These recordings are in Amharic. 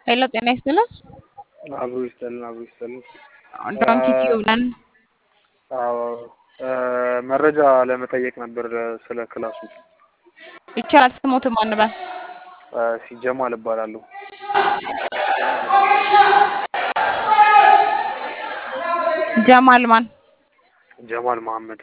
ሄሎ ጤና ይስጥልን። አብሮ ይስጠልን አብሮ ይስጠልን። ዶንኪ ቲዩብ ነን። አዎ መረጃ ለመጠየቅ ነበር ስለ ክላሱ። ይቻላል። ስሞትም አንበል ሲጀማል እባላለሁ። ጀማል ማን? ጀማል መሐመድ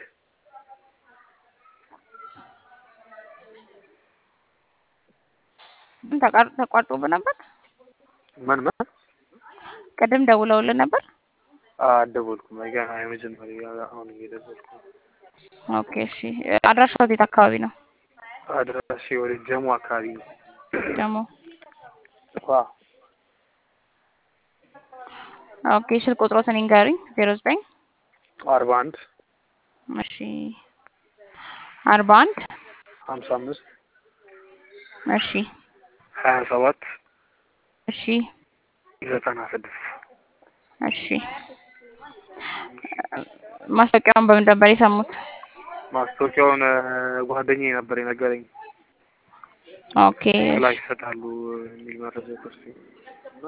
ተቋር- ተቋርጦብህ ነበር? ምን ምን ቅድም ደውለውልን ነበር? አልደወልኩም። ገና የመጀመሪያ አሁን እየደወልኩ ነው። ኦኬ እሺ። አድራሻው የት አካባቢ ነው? አድራሻ ወደ ጀሞ አካባቢ ነው። ደግሞ ዋ ኦኬ ስልክ ቁጥሮትን ይንገሩኝ። ዜሮ ዘጠኝ አርባ አንድ እሺ አርባ አንድ ሀምሳ አምስት እሺ ሀያ ሰባት እሺ ዘጠና ስድስት እሺ ማስታወቂያውን በምን ነበር የሰሙት? ማስታወቂያውን ጓደኛዬ ነበር የነገረኝ። ኦኬ ክላስ ይሰጣሉ የሚል መረጃ ደርሶኝ እና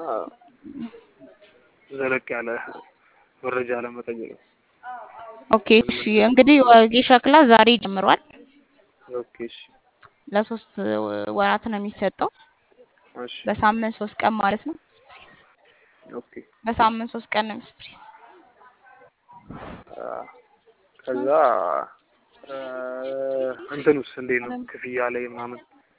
ዘለቅ ያለ መረጃ ለመጠየቅ ነው። ኦኬ እሺ እንግዲህ ወጌሻ ክላስ ዛሬ ጀምሯል። ኦኬ እሺ ለሶስት ወራት ነው የሚሰጠው። እሺ በሳምንት ሶስት ቀን ማለት ነው። ኦኬ በሳምንት ሶስት ቀን ነው የሚሰጠው። አ፣ ከዛ አ፣ እንትኑስ እንዴት ነው ክፍያ ላይ ምናምን?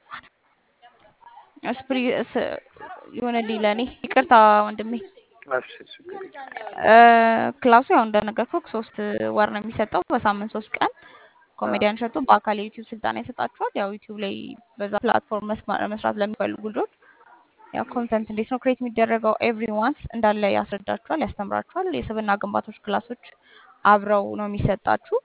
ስፕሪ ስ- ይሁንልኝ ለእኔ ይቅርታ ወንድሜ። እሺ ችግር የለም። እ፣ ክላሱ ያው እንደነገርኩህ ሶስት ወር ነው የሚሰጠው በሳምንት ሶስት ቀን ኮሜዲያን ሸቱ በአካል የዩቲዩብ ስልጠና ይሰጣችኋል። ያው ዩቲዩብ ላይ በዛ ፕላትፎርም መስማ- መስራት ለሚፈልጉ ልጆች ያው ኮንተንት እንዴት ነው ክሬት የሚደረገው ኤቭሪ ዋንስ እንዳለ ያስረዳችኋል፣ ያስተምራችኋል። የስብና ግንባቶች ክላሶች አብረው ነው የሚሰጣችሁ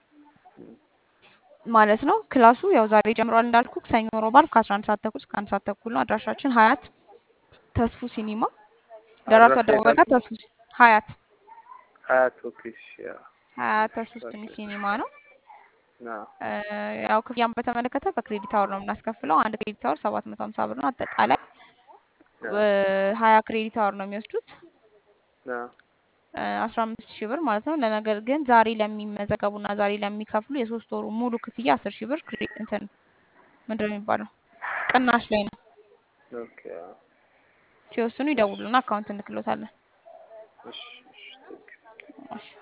ማለት ነው። ክላሱ ያው ዛሬ ጀምሯል እንዳልኩ ሰኞ፣ ሮብ፣ ዓርብ ከአስራ አንድ ሰዓት ተኩል እስከ አንድ ሰዓት ተኩል ነው። አድራሻችን ሀያት ተስፉ ሲኒማ ደራርቱ አድራሻ አደባባይ የት ጋር ተስፉ ሀያት ሀያት ኦኬ እሺ ያ ሀያት ተስፉ ስኒ ሲኒማ ነው። ና እ፣ ያው ክፍያን በተመለከተ በክሬዲት አወር ነው የምናስከፍለው። አንድ ክሬዲት አወር ሰባት መቶ ሀምሳ ብር ነው። አጠቃላይ ያ ሀያ ክሬዲት አወር ነው የሚወስዱት ና አስራ አምስት ሺህ ብር ማለት ነው። ለነገር ግን ዛሬ ለሚመዘገቡና ዛሬ ለሚከፍሉ የሶስት ወሩ ሙሉ ክፍያ አስር ሺህ ብር ክሬ- እንትን ምንድን ነው የሚባለው ቅናሽ ላይ ነው። ኦኬ ያ ሲወስኑ ይደውሉና አካውንት እንልክሎታለን። እሺ እሺ ቴንክ ዩ እሺ